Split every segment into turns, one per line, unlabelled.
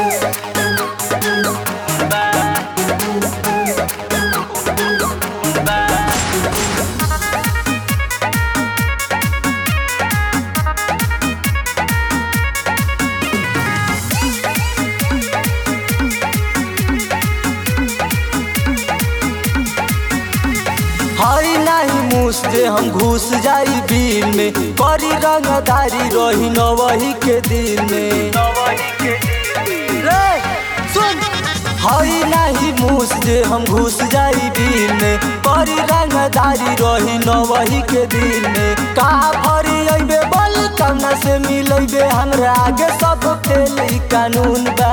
हई नाही मुस जे हम घुस जाई बिल में करी रंगदारी रही न वही के दिल में रे सुन हई नाही मुस जे हम घुस जाई बिल में करी रंगदारी रही न वही के दिल में का भरी अइबे बल कौना से मिलैबे हमरा आगे सब फेल ई कानून बा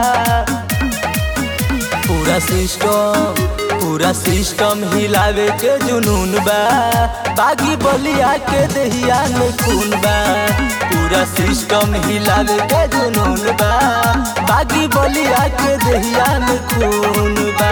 पूरा सिस्टम पूरा सिस्टम हिलावे के जुनून बा बागी बलिया के दहिया में खून बा पूरा सिस्टम हिलावे के जुनून बा बागी बलिया के दहिया में खून बा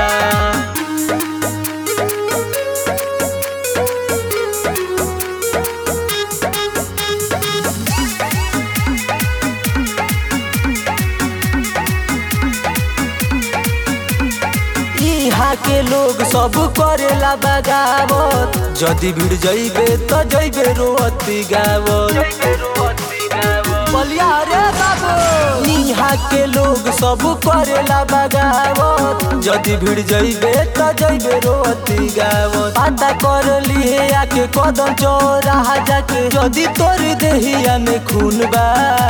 यहाँ के लोग सब करेला बगावत जदि भीड़ जइबे तो जइबे रोअती गावत बलिया रे बाबू यहाँ के लोग सब करेला बगावत जदि भीड़ जइबे तो जइबे रोअती गावत पता कर लिए आके कदम चौराहा जाके जदि तोर देहिया में खून बा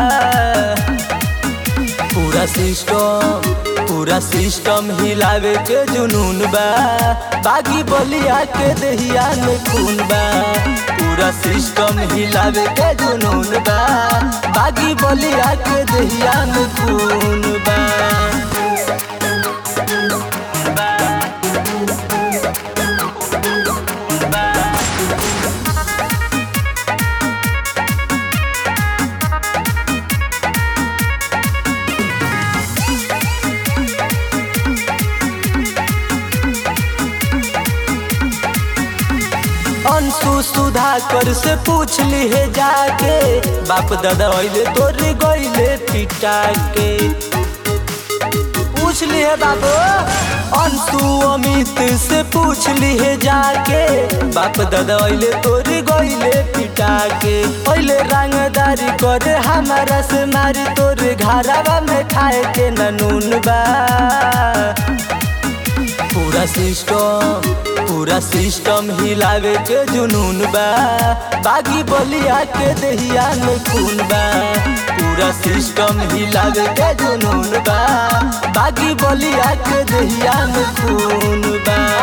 पूरा सिस्टम पूरा सिस्टम हिलावे के जुनून बा बागी बलिया के दहिया में खून बा पूरा सिस्टम हिलावे के जुनून बा बागी बलिया के दहिया में खून बा अंशु सुधाकर से पूछ ली है जाके बाप दादा अइले तोरे गइले पिटा के पूछ ली है बाबू अंशु अमित से पूछ ली है जाके बाप दादा अइले तोरे गइले पिटा के पहले रंगदारी करे हमारा से मारी तोरे घरवा में खाए के ननून बा पूरा सिस्टम पूरा सिस्टम हिलावे के जुनून बा बागी बलिया के दहिया में खून बा पूरा सिस्टम हिलावे के जुनून बा बागी बलिया के दहिया में खून बा